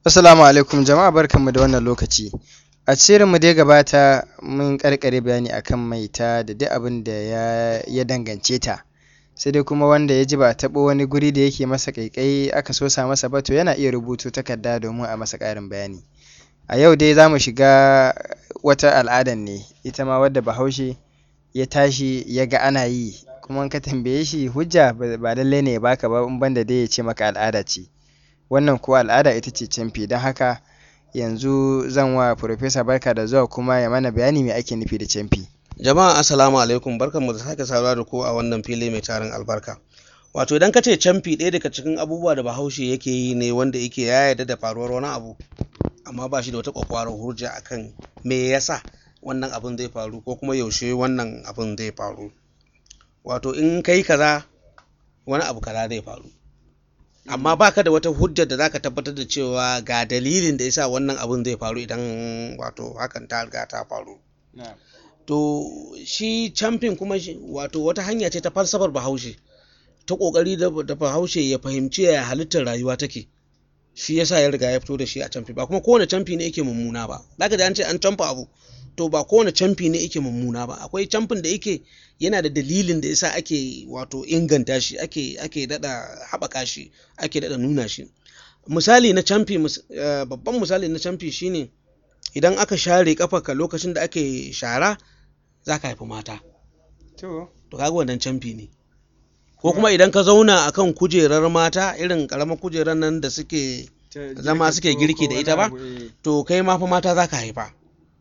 Assalamu alaikum jama'a barkanmu da wannan lokaci. A shirinmu da ya gabata mun ƙarƙare bayani akan maita da duk abin da ya, ya dangance ta. Sai dai kuma wanda ya ji ba a taɓo wani guri da yake masa ƙaiƙayi aka sosa masa ba to yana iya rubuto takarda domin a masa ƙarin bayani. A yau dai za mu shiga wata al'adan ne ita ma wadda Bahaushe ya tashi ya ga ana yi kuma in ka tambaye shi hujja ba lallai ne ya baka ba in banda dai ya ce maka al'ada ce. Wannan kuwa al'ada ita ce camfi don haka yanzu zan wa Farfesa barka da zuwa kuma ya mana bayani me ake nufi da camfi. Jama'a assalamu alaikum barkanmu da sake saduwa da ku a wannan fili mai tarin albarka. Wato idan ka ce camfi ɗaya daga cikin abubuwa da Bahaushe yake yi ne wanda yake ya yarda da faruwar wani abu amma ba shi da wata ƙwaƙwarar hujja akan me yasa wannan abun zai faru ko kuma yaushe wannan abun zai faru. Wato in kai kaza wani abu kaza zai faru. amma baka da wata hujjar da zaka tabbatar da cewa ga dalilin da yasa wannan abun zai faru idan wato hakan ta riga ta faru to shi camfin kuma wato wata hanya ce ta falsafar bahaushe ta kokari da bahaushe ya fahimci ya halittar rayuwa take shi yasa ya riga ya fito da shi a camfi ba kuma kowane camfi ne yake mummuna ba zaka ji an ce an camfa abu to ba kowane camfi ne yake mummuna ba akwai camfin da yake yana da dalilin da yasa ake wato inganta shi ake ake dada haɓaka shi ake dada nuna shi misali na camfi babban misali na camfi shine idan aka share kafarka lokacin da ake shara za ka haifi mata To, to kaga wannan camfi ne ko kuma idan ka zauna akan kujerar mata irin karamar kujerar nan da suke zama suke girki da ita ba to kai ma fa mata za ka haifa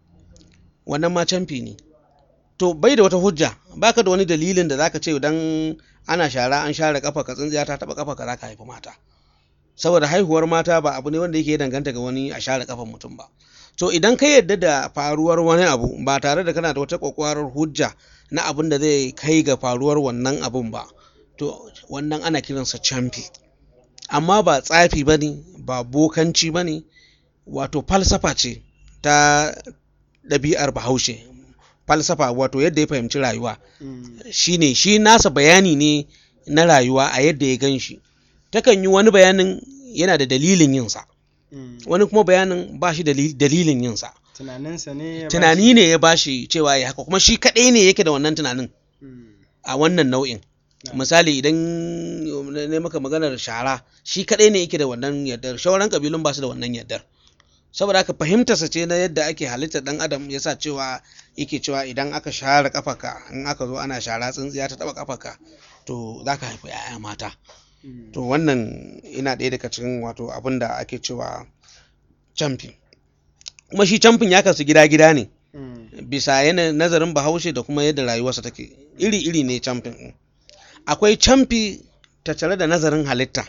wannan ma camfi ne to bai da wata hujja baka da wani dalilin da zaka ce idan ana shara an share kafa ka tsintsiya ta taba kafa ka zaka haifi mata saboda haihuwar mata ba abu ne wanda yake danganta ga wani a share kafan mutum ba to idan ka yarda da faruwar wani abu ba tare da kana da wata kwakwarar hujja na abin da zai kai ga faruwar wannan abun ba to wannan ana kiransa camfi amma ba tsafi bane ba bokanci bane wato falsafa ce ta ɗabi'ar bahaushe falsafa wato yadda ya fahimci rayuwa shine shi nasa bayani ne na rayuwa a yadda ya gan shi takan yi wani bayanin yana da dalilin yinsa wani kuma bayanin ba shi dalilin yinsa tunaninsa ne ya tunani ne ya bashi cewa ya haka kuma shi kaɗai ne yake da wannan tunanin a wannan nau'in misali idan ne maka maganar shara shi kaɗai ne yake da wannan yardar shauran kabilun ba su da wannan yardar saboda haka fahimtarsa ce na yadda ake halittar dan adam ya sa cewa yake cewa idan aka share kafaka in aka zo ana shara tsintsiya ta taba kafaka to za ka haifi 'ya'ya mata to wannan ina ɗaya daga cikin wato abin da ake cewa camfin kuma shi camfin ya kasu gida-gida ne bisa yana nazarin bahaushe da kuma yadda rayuwarsa take iri-iri ne camfin akwai camfi tattare da nazarin halitta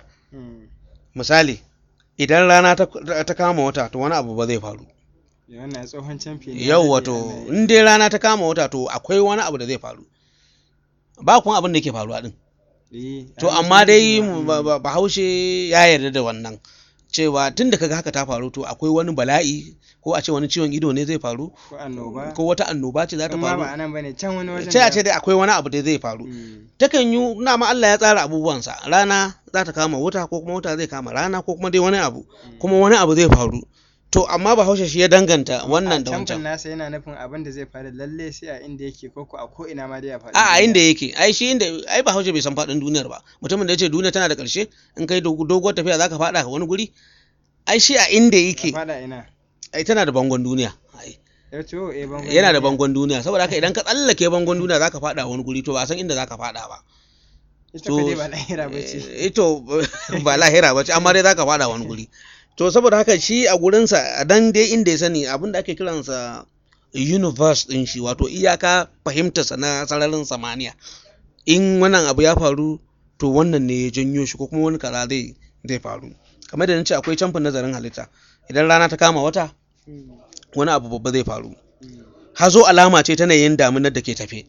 misali idan rana ta kama wata to wani abu ba zai faru wannan tsohon camfi ne yau wato in dai rana ta kama wata to akwai wani abu da zai faru ba kuma abin da ke faruwa din to amma dai bahaushe ya yarda da wannan cewa tun da kaga haka ta faru to akwai wani bala'i ko a ce wani ciwon ido ne zai faru ko annoba ko wata annoba ce za ta kuma faru ba anan bane can wani wajen sai a ce dai akwai wani abu da zai faru takan yi na ma Allah ya tsara abubuwansa rana za ta kama wuta ko kuma wuta zai kama rana ko kuma dai wani abu kuma wani abu zai faru to amma bahaushe shi ya danganta wannan da camfin wancan nasa yana nufin abin da zai faru lalle sai a inda yake ko ko a ko ina ma dai a faɗi a a inda yake ai shi inda ai bahaushe bai san faɗin duniyar ba mutumin da ya ce duniya tana da ƙarshe in kai dogu- doguwar tafiya zaka faɗa ka wani guri ai shi a inda yake faɗa ina ai tana da bangon duniya ai ya ce oh, eh bangon yana da duniya. bangon duniya saboda haka idan ka tsallake bangon duniya zaka faɗa wani guri to ba san inda zaka faɗa ba ita ko dai ba lahira ba ce Eh, ito ba lahira ba ce amma dai zaka faɗa wani guri to saboda haka shi a gurinsa a dan dai inda ya sani abin da ake kiransa universe din shi wato iyaka fahimtarsa na sararin samaniya in wannan abu ya faru to wannan ne ya janyo shi ko kuma wani kaza zai zai faru kamar da nace akwai camfin nazarin halitta idan rana ta kama wata wani abu babba zai faru hazo alama ce ta yanayin damunar da ke tafe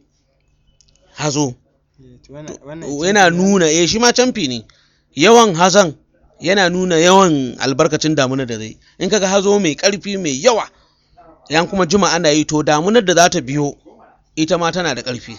hazo Eh, to wannan- wannan yana camfi ne. nuna eh shi ma camfi ne yawan hazan yana nuna yawan albarkacin damunar da zai in kaga hazo mai karfi mai yawa yan kuma jima ana yi to damunar da za ta biyo ita ma tana da karfi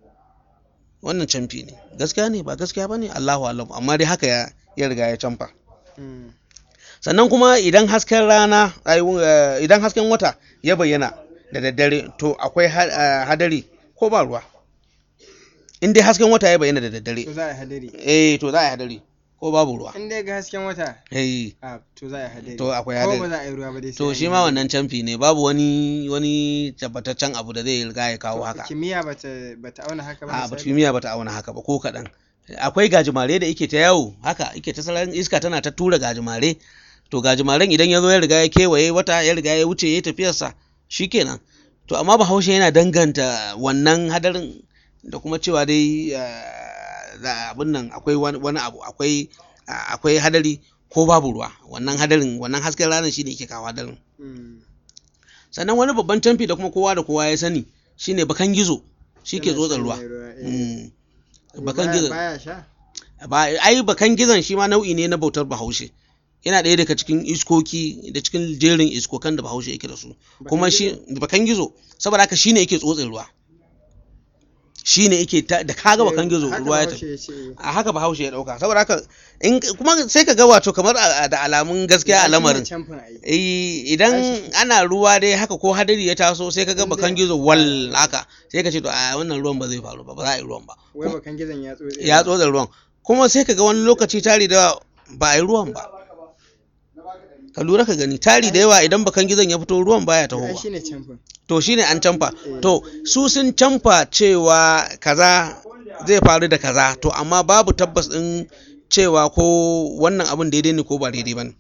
wannan camfi ne gaskiya ne ba gaskiya ba ne allahu alam amma dai haka ya ya riga ya camfa Mm. sannan kuma idan hasken rana ai, eh, idan hasken wata ya bayyana da daddare to akwai ha- eh, hadari ko ba ruwa in dai hasken wata ya bayyana da daddare to za a yi hadari eh to za a yi hadari ko babu ruwa in dai ga hasken wata eh a to za a yi hadari To akwai ko hadari. ba za a yi ruwa ba dai sai to an shi yi ma hadari. wannan camfi ne babu wani wani tabbataccen abu da zai riga ya kawo To, haka kimiyya bata bata auna haka ba a ba misali? kimiyya bata auna haka ba ko kaɗan akwai gajimare da yake ta yawo haka yake ta sararin iska tana ta tura gajimare to gajimaren idan ya zo ya riga ya kewaye wata ya riga ya wuce ya yi tafiyarsa shikenan to amma bahaushe yana danganta wannan hadarin da kuma cewa dai eh, za- abin nan akwai wani wani abu akwai ah, akwai hadari ko babu ruwa wannan hadarin wannan hasken ranar shi ne yake kawo hadarin Mm. sannan wani babban camfi da kuma kowa da kowa ya sani shine bakan gizo shi ke Yana tsotsa shanye ruwa eh. Mm. bakan Baya- gizo baya sha ba ai bakan gizon shi ma nau'i ne na bautar bahaushe yana ɗaya daga cikin iskoki da cikin jerin iskokan da bahaushe yake da su kuma shi bakan gizo saboda haka shine yake tsotsin ruwa shine yake ta- da kaga bakan gizo Haka ruwa ya Bahaushe tafi ya ce, a haka bahaushe ya dauka saboda haka in kuma sai ka ga wato kamar a- da alamun gaskiya a shine lamarin camfin ai. Eh, idan ana ruwa dai haka ko hadari ya taso sai ka ga bakan gizo wal haka sai ka ce to a wannan ruwan ba zai faru ba ba za a yi ruwan ba wai bakan gizon ya tsotse ya tsotsa ruwan kuma sai ka ga wani lokaci tari da ba a yi ruwan ba ka lura ka gani tari da yawa idan bakan gizon ya fito ruwan baya ai tahowa shine camfin to shine an camfa to su sun camfa cewa kaza zai faru da kaza to amma babu tabbas din cewa ko wannan abin daidai ne ko ba daidai ba ne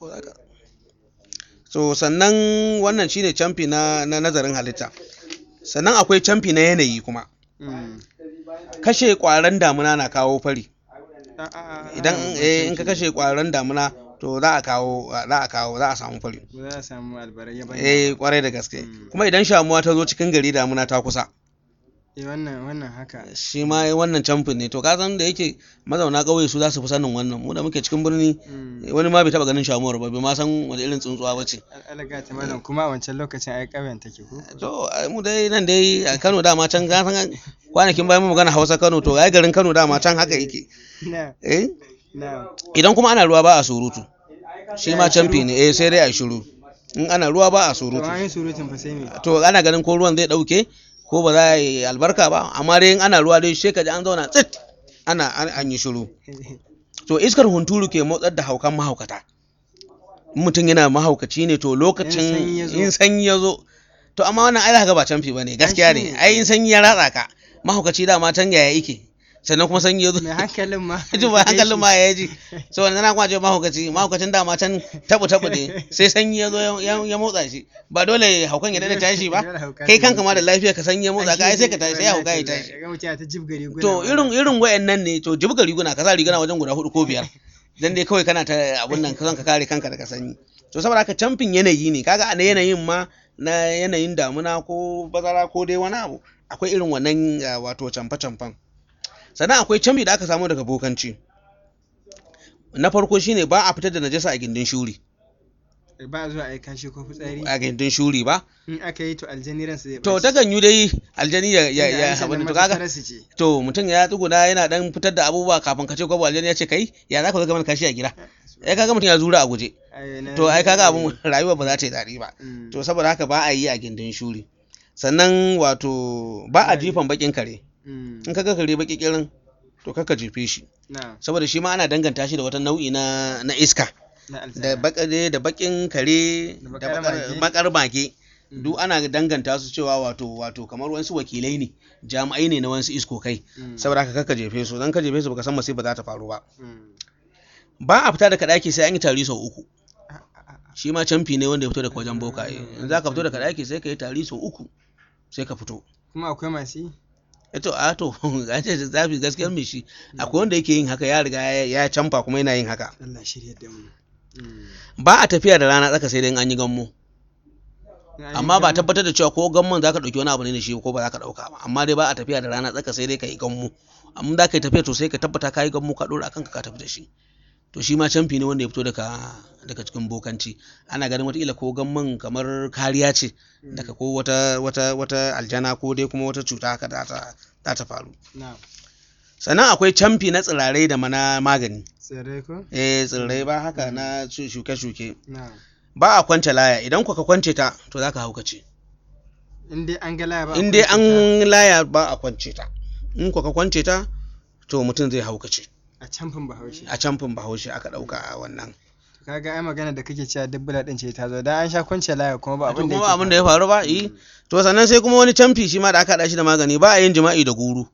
so sannan wannan shine camfi na, na nazarin halitta sannan akwai camfi na yanayi kuma Mm. kashe ƙwaron damuna na kawo fari A- a- a- idan a- eh, in ka kashe ƙwaron damuna to za a kawo za a kawo za a samu fari ba za a samu albarai ya bani eh kwarai da gaske Mm. kuma idan shamuwa ta zo cikin gari damuna ta kusa eh wannan wannan haka shi ma wannan camfin ne to ka san da yake mazauna ƙauye su za su fi sanin wannan mu da muke cikin birni Mm. wani ma bai taba ganin shamuwar ba bai ma san wani irin tsuntsuwa ba ce Al- alaga ta malam kuma a wancan lokacin ai ƙauyen take ko to ai mu dai nan dai a Kano dama can ka san kwanakin bayan mu magana Hausa Kano to ai garin Kano dama can haka yake na eh na idan kuma ana ruwa ba a surutu shi ma camfi ne eh sai dai a shiru in ana ruwa ba a to surutu an yi surutun fa sai me to ana ganin ko ruwan zai dauke ko ba za a yi albarka ba amma dai in ana ruwa dai sai ka ji an zauna tsit ana an, an yi shiru to iskar hunturu ke motsar da haukan mahaukata in mutum yana mahaukaci ne to lokacin sanyi ya zo. in sanyi ya zo to amma wannan ai ga ba canfi bane gaskiya shi ne ne. ai in sanyi ya ratsa ka mahaukaci dama can yaya yake sannan kuma sanyi ya zo mai hankalin ma ji ba hankalin ma ya ji so wannan na kuma ce mahaukaci mahaukacin dama can tabu tabu ne sai sanyi ya zo ya- ya ya motsa shi ba dole haukan ya dada tashi ba Dole hauka kai ta kanka ma da lafiya ka sanyi ya motsa ka ai sai ka tashi sai Wallahi hauka ya tallahi. tashi Ga mutum ya ta jibga riguna to ma. irin irin wayannan ne to jibga riguna ka sa riguna wajen guda hudu ko biyar dan dai kawai kana ta abun nan ka son ka kare kanka daga sanyi to saboda haka camfin yanayi ne kaga a na yanayin ma na yanayin damuna ko bazara ko dai wani abu akwai irin wannan ah, wato camfe camfen sannan akwai camfi da aka samu daga bokanci na farko shine ba a fitar da najasa a gindin shuri ba a zuwa a yi kashi ko fitsari a gindin shuri ba in aka yi to aljani ransa zai to ɓaci. ta ganyu dai aljani ya ya Tunda ya an ce abin nan to kaga matattarar su ce. to mutum ya tsuguna yana dan fitar da abubuwa kafin ka ce gwabo aljani ya ce kai ya za ka zo ka mana kashi a gida ai kaga mutum ya zura a guje Ai, na- to ai kaga abun rayuwa ba za ta yi daɗi ba Mm. to saboda haka ba a yi a gindin shuri sannan wato ba a jifan bakin kare Mm. in kaga kare baki kirin to kaka jefe shi na saboda shi ma ana danganta shi da wata nau'i na na iska na da alzana bakare da bakin kare Da da bakar bakar- mage. bakar mage Mm. duk ana danganta su cewa wato wato kamar wasu wakilai ne jami'ai ne na wasu iskokai Mm. saboda haka kaka jefe su dan ka jefe su baka san masifa za ta faru ba Mm. ba a fita daga ɗaki sai an yi tari sau uku A- a- a- shi ma camfi ne wanda ya fito daga wajen bokaye in za ka fito daga ɗaki sai ka yi tari sau uku sai ka fito kuma akwai masu yi eto a to an ce zafi gaskiyar mai shi akwai wanda yake yin haka ya riga ya ya camfa kuma yana yin haka Allah shirya da mu Mm. ba a tafiya da rana tsaka sai dai in an yi gammo In an yi amma ba gamo- tabbatar da cewa ko gammon za ka ɗauki wani abu ne da shi ko ba za ka ɗauka ba amma dai ba a tafiya da rana tsaka sai dai ka yi gammo amma za ka yi tafiya to sai ka tabbata ka yi gammo ka ɗora kanka ka tafi da shi to shi ma camfi ne wanda ya fito daga daga cikin bokanci ana ganin wataƙila ko gammon kamar kariya ce daga ko wata wata wata aljana ko dai kuma wata cuta haka za ta za ta faru na sannan akwai camfi na tsirrai da mana magani tsirrai ko eh tsirrai ba haka na shu- shuke-shuke na ba a kwance laya idan kuka kwance ta to za ka haukace in dai an ga laya ba a in dai kwance ta an laya ba a kwance ta in kuka kwance ta to mutum zai haukace a camfin bahaushe a camfin bahaushe aka ɗauka a wannan kaga ai magana da kake cewa dubbula din ce ta zo dan an sha kwance laya kuma ba to abin da kuma yake abin da ya faru ba yi to sannan sai kuma wani camfi shi ma da aka haɗa shi da magani ba a yin jima'i da guru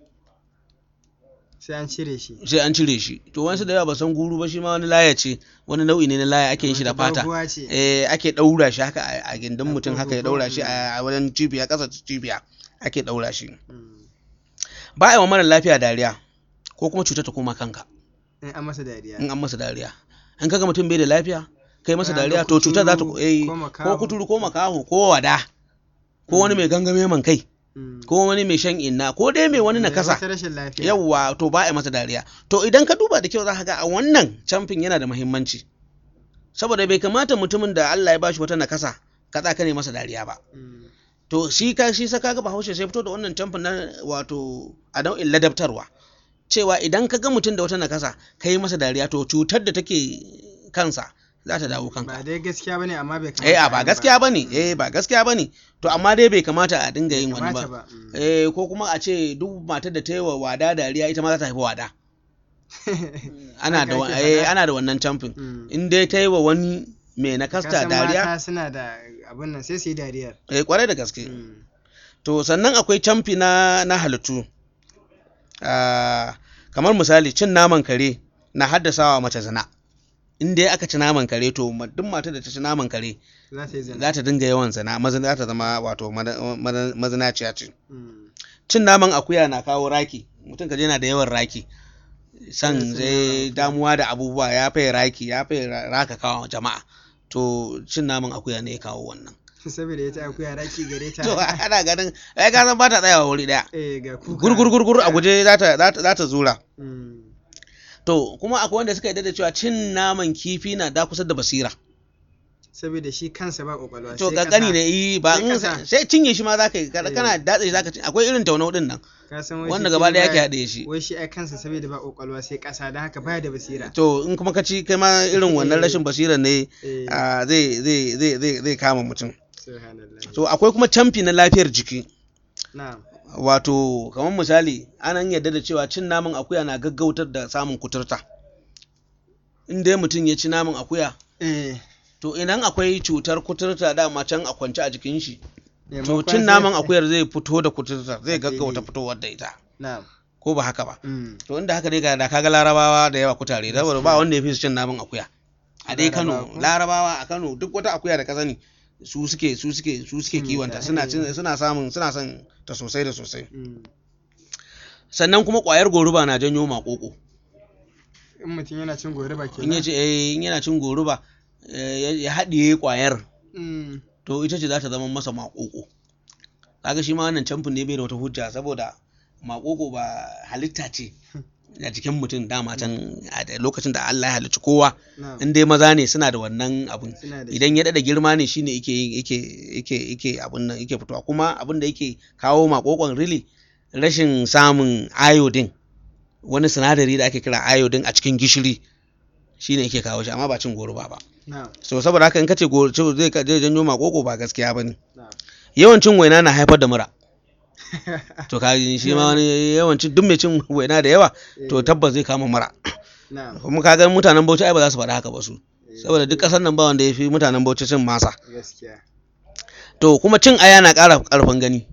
sai an cire shi sai an cire shi to wasu da yawa ba san guru ba shi ma wani laya ce wani nau'i ne na laya ake yin shi da Wata fata doguwa ce eh ake ɗaura shi haka a- a gindin mutum haka ya kurkuku. ɗaura shi a a wajen cibiya ƙasa cibiya ake ɗaura shi Mm. ba a yi wa mara lafiya dariya ko kuma cutar ta koma kanka in an masa dariya in an masa dariya in kaga mutum bai da lafiya kai masa Kana da dariya to cutar za ta kuturu eh ko ko makaho. kuturu ko makaho ko wada ko wani mai gangame man kai Mm. ko wani mai shan inna ko dai mai wani Eh, nakasa wata rashin lafiya yawwa to ba a yi masa dariya to idan ka duba da kyau za ka ga a wannan camfin yana da muhimmanci saboda bai kamata mutumin da Allah ya bashi wata nakasa ka tsaka ne masa dariya ba Mm. to shi ka shi saka ga bahaushe sai fito da wannan camfin na wato a nau'in ladabtarwa cewa idan ka ga mutum da wata nakasa ka yi masa dariya to cutar da take kansa za ta dawo ba kanka dai gaskiya bane amma bai kamata eh a a ba yi gaskiya bane eh ba gaskiya bane to amma dai bai kamata a dinga yin wani kamata ba ba mm. eh ko kuma a ce duk matar da ta yi wa wada dariya ita ma za ta haifi wada ana Haka da wa- ake eh faɗa. ana da wannan camfin Mm. in dai ta yi wa wani mai Ka nakasta san dariya mata suna da abin nan sai su yi dariyar eh kwarai da gaske Mm. to sannan akwai camfi na na halittu Ah, kamar misali cin naman kare na haddasawa mace zina in dai aka ci naman kare to ma- duk matar da ta ci naman kare za ta yi zina za ta dinga yawan zina mazina za ta zama wato mada- mada- mazinaciya ce Mm. cin naman akuya na kawo raki mutum kaje yana da yawan raki san Irin su zai naman akuya. damuwa da abubuwa ya fai raki ya fai ra- raka kawo jama'a to cin naman akuya ne ya kawo wannan saboda ita akuya raki gare ta to ana ganin ai ka san ba ta tsayawa wuri daya eh ga kuka gurgur gurgur a guje za ta za ta- za ta zura Mm. to kuma akwai wanda suka yarda da cewa cin naman kifi na da kusa da basira saboda shi kansa ba kwakwalwa to sai kankani ƙasa. ne yi ba Sai in ƙasa. sai cinye shi ma za ka yi kana Eh. kana datse shi za ka ci akwai irin taunau din nan Ka san wai wanda shi gaba kifi ɗaya yake baya- haɗe shi wai shi ai kansa saboda ba kwakwalwa sai ƙasa don haka baya da basira to in kuma ka ci kai ma irin wannan Eh. rashin basira ne eh ah, zai zai zai zai zai kama mutum subhanallah to akwai kuma camfi na lafiyar jiki na'am wato kamar misali anan yarda da cewa cin naman akuya na gaggautar da samun kuturta in dai mutum ya ci naman akuya eh to idan akwai cutar kuturta dama can a kwance a jikin shi to maimakon cin sai- naman akuyar zai fito da kuturta zai A gaggauta fili. fitowar da ita na'am ko ba haka ba Mm. to inda haka dai ga da kaga larabawa da yawa kutare saboda ba wanda ya fi su cin naman akuya a dai Kano Larabawa ko? larabawa a Kano duk wata akuya da ka sani su suke su suke su suke Mm, kiwonta da- suna eh. cin- suna samun suna son ta sosai da sosai Mm. sannan kuma ƙwayar goruba na janyo maƙoƙo in mutum yana cin goruba in kenan ya ce eh, in yana cin goruba eh, ya- ya haɗiye ƙwayar Mm. to ita ce za ta zama masa maƙoƙo kaga shi ma wannan camfin ne bai da wata hujja saboda maƙoƙo ba halitta ce a jikin mutum dama can a da lokacin da Allah ya halicci kowa na'am in dai maza ne suna da wannan abun suna da shi. idan ya dada girma ne shine yake yin yake yake yake abun nan yake fitowa kuma abun da yake kawo makokon really rashin samun iodine wani sinadari da ake kira iodine a cikin gishiri shine yake kawo shi amma ba cin goro ba ba na'am so saboda haka in kace goro zai zai janyo makoko ba gaskiya bane na'am yawan cin waina na haifar da mura to ka ji shi ma wani yawan cin duk mai cin waina da yawa to Eh, tabbas zai kama mura na'am kuma ka ga mutanen Bauchi ai ba za su faɗa haka ba su Eh, saboda duk ƙasar nan ba wanda ya fi mutanen Bauchi cin masa gaskiya to kuma cin aya na ƙara ƙarfin gani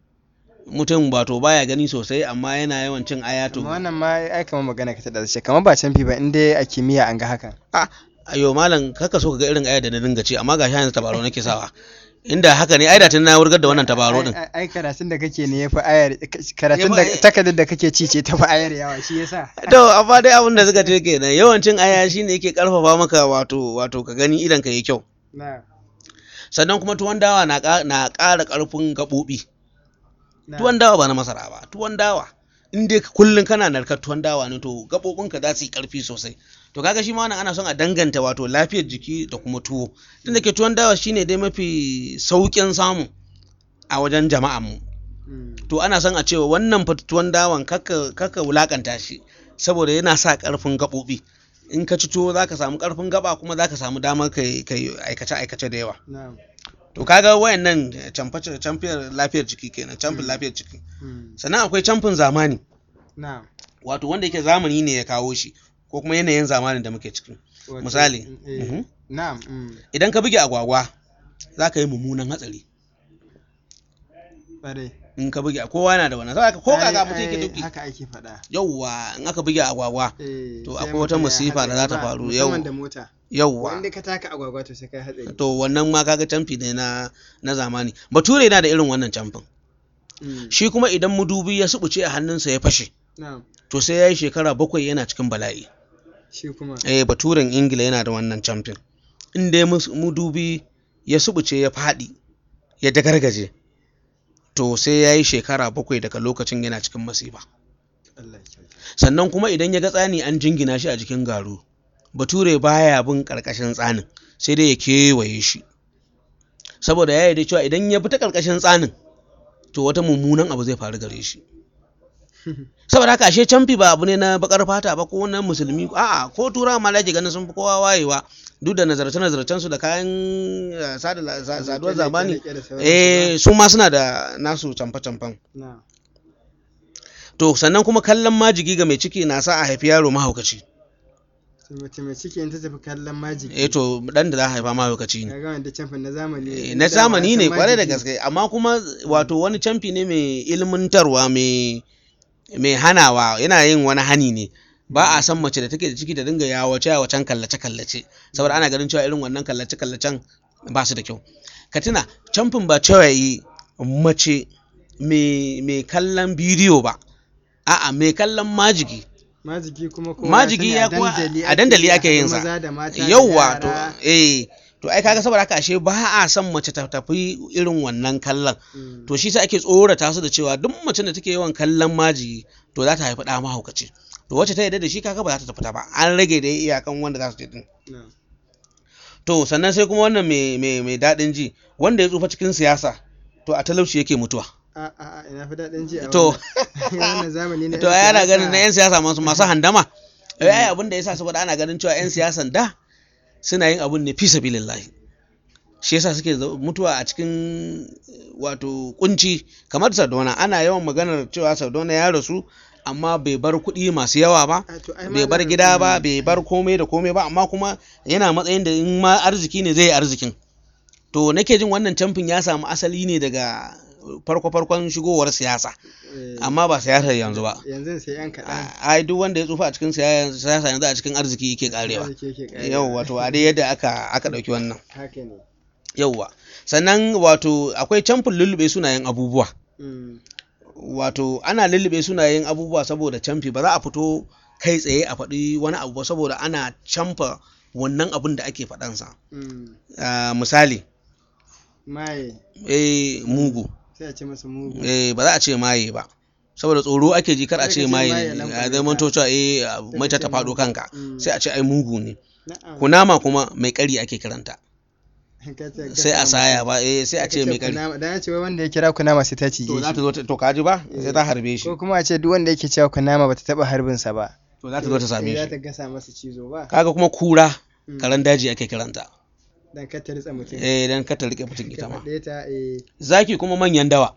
mutum ba to baya gani sosai amma yana yawan cin aya to amma wannan ma ai kamar magana ka ta da ce kamar ba canfi ba in dai a kimiyya an ga hakan a ayo malam kaka so ka ga irin aya da na dinga ci amma ga yanzu tabaro nake sawa inda haka ne ai da tun na wurgar da wannan tabaro din Ai- ai ai karatun da kake ne ya fi ayar karatun da Ya fi- takardar da kake ci ce ta fi ayar yawa shi yasa to amma dai abin da suka ce kenan yawancin aya shine yake karfafa maka wato wato ka gani idan ka yi kyau na sannan kuma tuwon dawa na ƙa- na ƙara ƙarfin gaɓoɓi na tuwon dawa ba na masara ba tuwon dawa in dai kullum kana narkar tuwon dawa ne to gaɓoɓinka za su yi ƙarfi sosai to kaga shi ma wannan ana son a danganta wato lafiyar jiki da kuma tuwo tunda ke tuwon dawa shine dai mafi sauƙin samu a wajen jama'an mu Mm. to ana son a cewa wannan fatutuwan dawan kaka kaka wulakanta shi saboda yana sa karfin gaɓoɓi in ka ci tuwo zaka samu karfin gaba kuma zaka samu damar kai kai aikace aikace da yawa Na'am. to kaga wayannan camfe camfiyar lafiyar jiki kenan camfin lafiyar jiki Mm. sannan akwai camfin zamani Na'am. wato wanda yake zamani ne ya kawo shi ko kuma yanayin zamanin da muke ciki Wato, misali eh, mhm. Na'am. mm, idan ka buge agwagwa za ka yi mummunan hatsari Ƙwarai. in ka buge kowa yana da wannan saboda ko Ai- kaga mutum yake ai, duki Haka ake faɗa. yauwa in aka buge agwagwa Eh, To, sai akwai wata mutum ya masifa da za ta hatsari ba, faru, musamman yau. da mota. yauwa Wanda ka taka agwagwa to sai kai hatsari. to wannan ma kaga camfi ne na na zamani bature yana da irin wannan camfin Mm. shi kuma idan mudubi ya subuce a hannunsa ya fashe Na'am. to sai ya yi shekara bakwai yana cikin bala'i Shi kuma. eh baturen ingila yana da wannan camfin in dai mus- mudubi ya subuce ya faɗi ya dagargaje to sai ya yi shekara bakwai daga lokacin yana cikin masifa Allah ya kyauta. sannan kuma idan ya ga tsani an jingina shi a jikin garu bature baya bin karkashin tsanin sai dai ya kewaye shi saboda ya yarda cewa idan ya bi ta karkashin tsanin to wata mummunan abu zai faru gare shi saboda haka ashe camfi ba abu ne na bakar fata ba ko na musulmi a'a ko turawa ma da ake ganin sun fi kowa wayewa duk da nazarce nazarcen su da kayan eh, sada la- sa- saduwar zamani Leƙe-leƙe da sauransu eh su ma suna da nasu camfe camfen ba. Na'am. to sannan kuma kallon majigi ga mai ciki na sa a haifi yaro mahaukaci To mace mai ciki in ta tafi kallon majiki. eh to dan da za a haifa mahaukaci ne Kaga wanda camfin na zamani. Eh, ne. na Da zamani ne wasan kwarai da majigi. gaske amma kuma wato wani camfi ne mai ilmantarwa mai mai hanawa yana yin wani hani ne ba a san mace da take da ciki ta dinga yawace yawacen kallace kallace saboda ana ganin cewa irin wannan kallace kallacen ba su da kyau ka tuna camfin ba cewa yi mace mai mai kallon bidiyo ba a'a mai kallon majigi Majigi kuma kowa Majigi sani ya a kuwa- dandali a dandali ake haɗa yin sa. Maza da mata da yauwa to yara. eh to ai kaga saboda haka ashe ba a son mace ta tafi irin wannan kallon Mm. to shi sa ake tsorata su da cewa duk mace da take yawan kallon maji to za ta haifi ɗa mahaukaci to wacce ta yarda da shi kaga ba za ta tafi ta ba an rage da iyakan wanda za su je din Na'am. to sannan sai kuma wannan mai mai mai daɗin ji wanda ya tsufa cikin siyasa to a talauci yake mutuwa A a a ina fi daɗin ji a To. wannan. wannan zamani na to yan ai ana siyasa. ganin na yan siyasa masu masu handama ai ai abin da yasa saboda ana ganin cewa yan siyasan da suna yin abun ne fi sabilillahi shi yasa suke zau- mutuwa a cikin eh, wato kunci kamar Sardauna ana yawan maganar cewa Sardauna ya rasu amma bai bar kuɗi masu yawa ba A, to ai bai bar malam, gida ba mm, bai bar komai da komai ba amma kuma yana matsayin da in ma arziki ne zai yi arzikin to nake jin wannan camfin ya samu asali ne daga farko farkon shigowar siyasa eh, amma ba siyasar yanzu ba yanzu sai yan kaɗan. ai duk wanda ya tsufa a cikin siyasa yanzu a cikin arziki yake karewa Arziki yake ƙarewa. yau wato a dai yadda aka aka dauki wannan Haka ne. yauwa sannan wato akwai camfin lullube sunayen abubuwa Mm. wato ana lullube sunayen abubuwa saboda camfi ba za a fito kai tsaye a faɗi wani abu ba saboda ana camfa wannan abun da ake faɗansa Mm. Ah, misali Maye eh mugu sai a ce masa mugu. eh ba za a ce maye ba saboda tsoro ake ji kar a Sai ka ce ce maye maye ne lambar a ka. zai to cewa eh ka mai ta ce faɗo mugu. kanka Mm. sai a ce ai mugu ne Na'am. kunama kuma mai ƙari ake kiranta Ka ce- ka sai a samu. saya ba eh sai a Ka ce mai ƙari kunama. Dan ya ce wai wanda ya kira kunama sai ta cije to za ta shi. zo ta to kaji ba sai ta harbe shi Ko kuma a ce duk wanda yake cewa kunama bata taɓa harbin sa ba. to za ta zo ta same Za shi ta gasa masa cizo ba. kaga kuma kura Mm. karen daji ake kiranta Dan kar ta ritsa mutum. eh dan ka ta rike mutum Ka ita ma faɗe ta eh. zaki kuma manyan dawa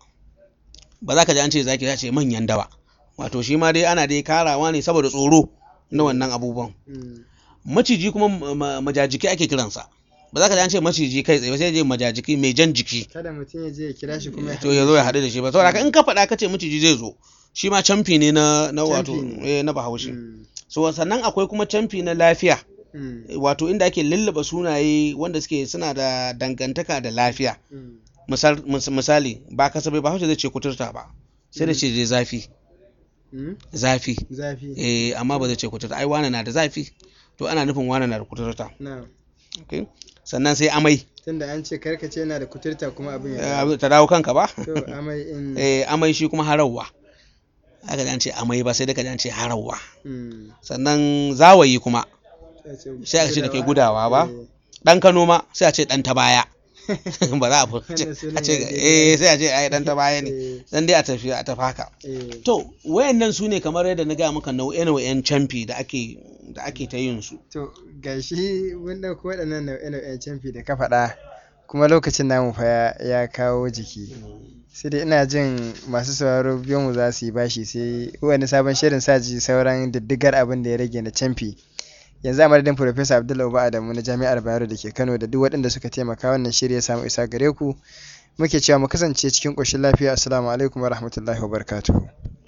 ba za ka ji an ce zaki za ce manyan dawa wato shi ma dai ana dai karawa ne saboda tsoro na wannan abubuwan Mm. maciji kuma ma- ma- majajiki ake kiransa ba za ka ji an ce maciji kai tsaye ba sai je majajiki mai jan jiki Kada mutum ya je ya kira shi kuma ya to ya zo ya haɗu da shi ba saboda haka in ka faɗa ka ce maciji zai zo shi ma camfi ne na na wato Camfi ne. eh, na bahaushe Mm. so sannan akwai kuma camfi na lafiya Mm. wato inda ake lullaba sunaye wanda suke suna da dangantaka da lafiya Mm. Misal- mis- misali ba kasabai ba zai ce kuturta ba sai da ce je zafi Mm. zafi Zafi. eh amma ba zai ce kuturta ai wane na da zafi to ana nufin wane na da kuturta Na. okay sannan sai amai Tunda an ce karkace yana da kuturta kuma abin ya. dawo. eh, ta dawo kanka ba To amai in. eh amai shi kuma harawa aka ji an ce amai ba sai da ka ji an ce harawa Mm. sannan zawayi kuma Sai a ce sai aka ce da ke gudawa ba? Eh. dan kano ma sai a ce dan ta baya ba za a fi Wannan sunan a ce ya daidai. eh sai a ce ai dan ta baya ne Eh, dan dai a tafi a tafi haka eh. to wayannan su ne kamar yadda na gaya maka nau'e-nau'en camfi da ake da ake ta yin su To gashi mun ɗauko waɗannan nau'e-nau'en canfi da ka faɗa kuma lokacin namu fa ya- ya kawo jiki. Sai dai ina jin masu sauraro biyo mu za su yi bashi sai wani sabon shirin sa ji sauran diddigar abin da ya rage na canfi. Yanzu a madadin Profesa Abdullahi Uba Adamu na Jami'ar Bayero da ke Kano da duk waɗanda suka taimaka wannan shiri ya samu isa gare ku. Muke cewa mu kasance cikin ƙoshin lafiya. Assalamu alaikum wa rahmatullahi wa barakatuhu.